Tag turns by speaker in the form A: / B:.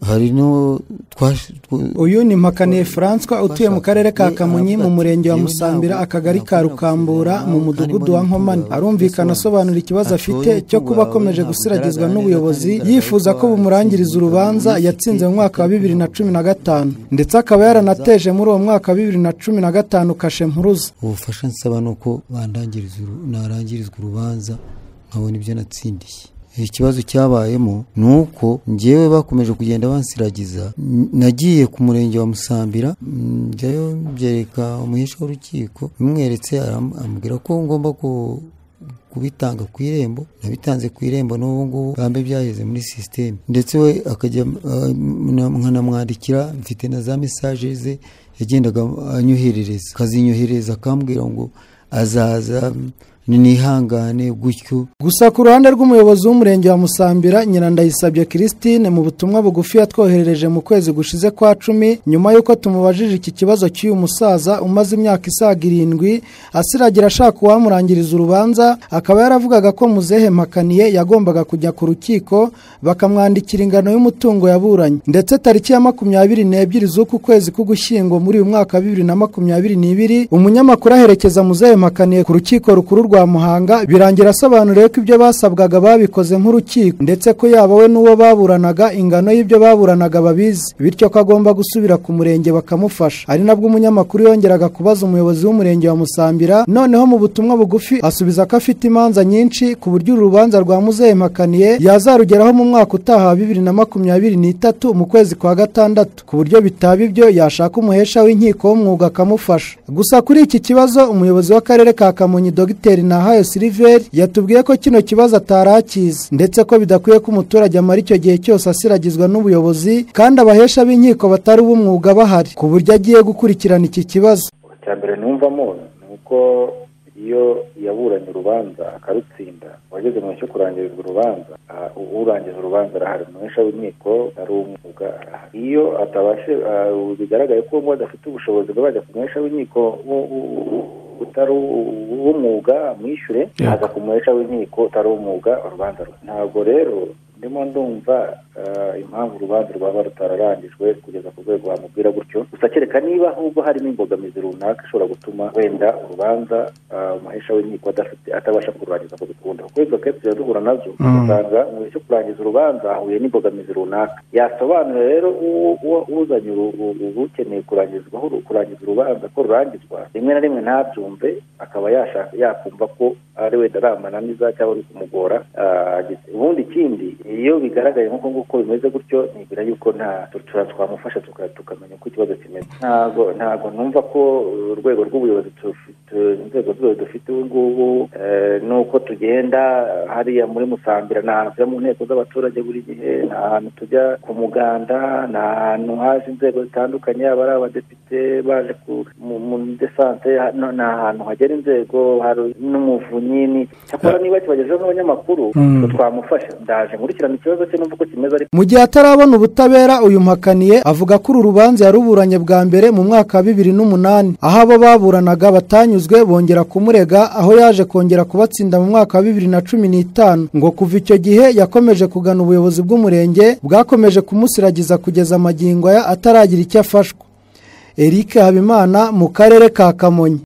A: hari no
B: uyu ni mpakaniye François utuye mu karere ka kamonyi mu murenge wa musambira akagari ka rukambura mu mudugudu wa nkomane arumvikana asobanura ikibazo afite cyo kuba akomeje gusiragizwa n'ubuyobozi yifuza ko bumurangiriza urubanza yatsinze mu mwaka wa bibiri na cumi na gatanu ndetse akaba yaranateje muri uwo mwaka wa bibiri na cumi na gatanu kashe mpuruza
A: ubufasha nsaba ni uko narangirizwa urubanza nkabona ibyo natsindiye ikibazo cyabayemo ni uko ngewe bakomeje kugenda bansiragiza nagiye ku murenge wa musambira njyayo byereka umuhesha w'urukiko bimweretse amubwira ko ngomba kubitanga ku irembo nabitanze ku irembo n'ubu ngubu bambe byageze muri sisiteme ndetse we akajya nkanamwandikira mfite na za mesaje ze yagendaga anyoherereza akazinyohereza akambwira ngo azaza nihangane gutyo
B: gusa ku ruhande rw'umuyobozi w'umurenge wa musambira nyirandayisabye christine mu butumwa bugufi yatwoherereje mu kwezi gushize kwa cumi nyuma y'uko tumubajije iki kibazo cy'uyu musaza umaze imyaka isaga irindwi asiragira ashaka uwamurangiriza urubanza akaba yaravugaga ko muzehe mpakaniye yagombaga kujya ku rukiko bakamwandikira ingano y'umutungo yaburanye ndetse tariki ya makumyabiri n'ebyiri z'uku kwezi k'ugushyingo muri uyu mwaka wa bibiri na makumyabiri n'ibiri umunyamakuru aherekeza muzehe mpakaniye ku rukiko rukuru rwa rwa muhanga birangira asobanuriwe ko ibyo basabwaga babikoze nk'urukiko ndetse ko yaba we n'uwo baburanaga ingano y'ibyo baburanaga babizi bityo ko agomba gusubira ku murenge bakamufasha ari nabwo umunyamakuru yongeraga kubaza umuyobozi w'umurenge wa musambira noneho mu butumwa bugufi asubiza ko afite imanza nyinshi ku buryo urubanza rwa muzehe mpakaniye yazarugeraho mu mwaka utaha wa bibiri na makumyabiri n'itatu mu kwezi kwa gatandatu ku buryo bitaba ibyo yashaka umuhesha w'inkiko w'umwuga akamufasha gusa kuri iki kibazo umuyobozi w'akarere ka kamonyi dogiteri nahayo siliveri yatubwiye ko kino kibazo atarakizi ndetse ko bidakwiye ko umuturage amara icyo gihe cyose asiragizwa n'ubuyobozi kandi abahesha b'inkiko batari ubumwuga bahari ku buryo agiye gukurikirana iki kibazo
C: icya mbere numvamo ni uko iyo yaburanye urubanza akarutsinda uwageze mu cyo kurangirizwa urubanza urangiza urubanza arahari umuhesha w'inkiko ari uw'umwuga arahari iyo atabashe bigaragaye ko uwo adafite ubushobozi bwo bajya ku muhesha w'inkiko utari uw'umwuga mwishyure aza ku muhesha w'inkiko utari uw'umwuga urubanza ntabwo rero ndimo ndumva impamvu urubanza rwaba rutararangijwe kugeza ku rwego wamubwira gutyo gusa kereka niba ahubwo harimo imbogamizi runaka ishobora gutuma wenda urubanza umuhesha w'inkiko atabasha kururangiza ku bikunda kuko izo kenshi tuba duhura nabyo usanga mu cyo kurangiza urubanza ahuye n'imbogamizi runaka yasobanura rero uzanye ukeneye kurangizwaho kurangiza urubanza ko rurangizwa rimwe na rimwe ntabyumve akaba yakumva ko ari wenda ari amananiza cyangwa ari kumugora ubundi ikindi iyo bigaragaye nk'uko nguko bimeze gutyo nibwira yuko nta twamufasha tukamenya uko ikibazo kimeze ntabwo ntabwo numva ko urwego rw'ubuyobozi inzego z'ubuyobozi dufite ubu ngubu nuko tugenda hariya muri musambira ni ahantu tujya mu nteko z'abaturage buri gihe ni ahantu tujya ku muganda ni ahantu haje inzego zitandukanye yaba ari abadepite baje muri desante ni ahantu hagera inzego hari n'umuvunyi cyakora niba kibagezeho nk'abanyamakuru twamufasha ndaje nkurikirana ikibazo cye n'uvuga ko kimeze ariko
B: mu gihe atarabona ubutabera uyu mpakaniye avuga ko uru rubanza yaruburanye bwa mbere mu mwaka wa bibiri n'umunani aho abo baburanaga batanyuzwe bongera kumurega aho yaje kongera kubatsinda mu mwaka wa bibiri na cumi n'itanu ngo kuva icyo gihe yakomeje kugana ubuyobozi bw'umurenge bwakomeje kumusiragiza kugeza amagingo aya ataragira icyo afashwa eric habimana mu karere ka kamonyi